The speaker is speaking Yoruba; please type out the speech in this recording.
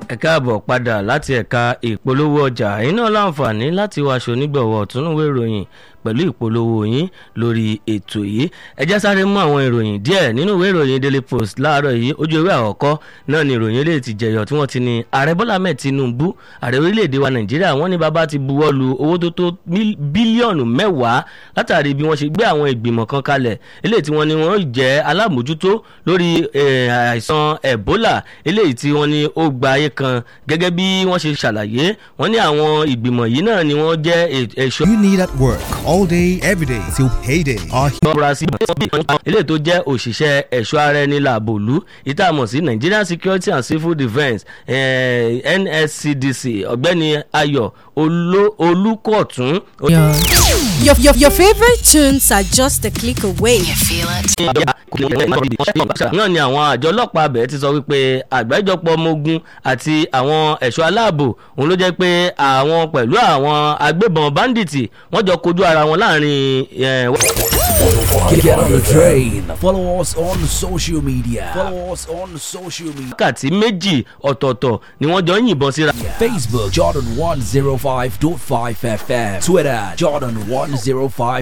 ẹ káàbọ̀ padà láti ẹ̀ka ìpolówó ọjà yín náà láǹfààní láti wá aṣọ onígbọ̀wọ́ ọ̀túnúwé ìròyìn pẹ̀lú ìpolówó yín lórí ètò yìí ẹ já sáré mú àwọn ìròyìn díẹ̀ nínú ìwé ìròyìn daily post láàárọ̀ yìí ojú ewé àkọ́kọ́ náà ni ìròyìn eléyìí ti jẹyọ tí wọ́n ti ní ààrẹ bọ́lá ahmed tinubu ààrẹ orílẹ̀-èdè wa nàìjíríà wọ́n ní bàbá ti buwọ́ lu owó tó tó bílíọ̀nù mẹ́wàá látàrí bí wọ́n ṣe gbé àwọn ìgbìmọ̀ kan kalẹ̀ eléyìí tí wọ́n ní wọ́n jẹ́ alámòjútó lórí àìsàn ebola eléyìí tí wọ́n ní ó gba ayé kan gẹ́gẹ́ bí wọ́n ṣe ṣàlàyé wọ́n ní àwọn ìgbìmọ̀ yìí náà ni wọ́n jẹ́ ẹ̀ṣọ́. You need at work all day, every day till payday. Our múra sí ilé tó jẹ́ òṣìṣẹ́ ẹ̀ṣọ́ ara ẹni làbòlú ìtààmú sí Nigerian Security and Civil Defence eh, NSCDC ọ̀gbẹ́ni Ayọ̀ Olúkọ̀tún. Your, your, your, your favorite tunes are just a click away. You feel it? náà ni àwọn àjọ ọlọ́pàá abẹ́ ti sọ wípé àgbájọpọ̀ ọmọ ogun àti àwọn ẹ̀ṣọ́ aláàbò òun ló jẹ́ pé àwọn pẹ̀lú àwọn agbébọn báńdíìtì wọ́n jọ kojú ara wọn láàrin. eh, Get on the train. Follow us on social media. Follow us on social media. wákàtí méjì ọ̀tọ̀ọ̀tọ̀ ni wọ́n jọ ń yìnbọn síra. Facebook Jordan 105.5 FM. Twitter Jordan 105.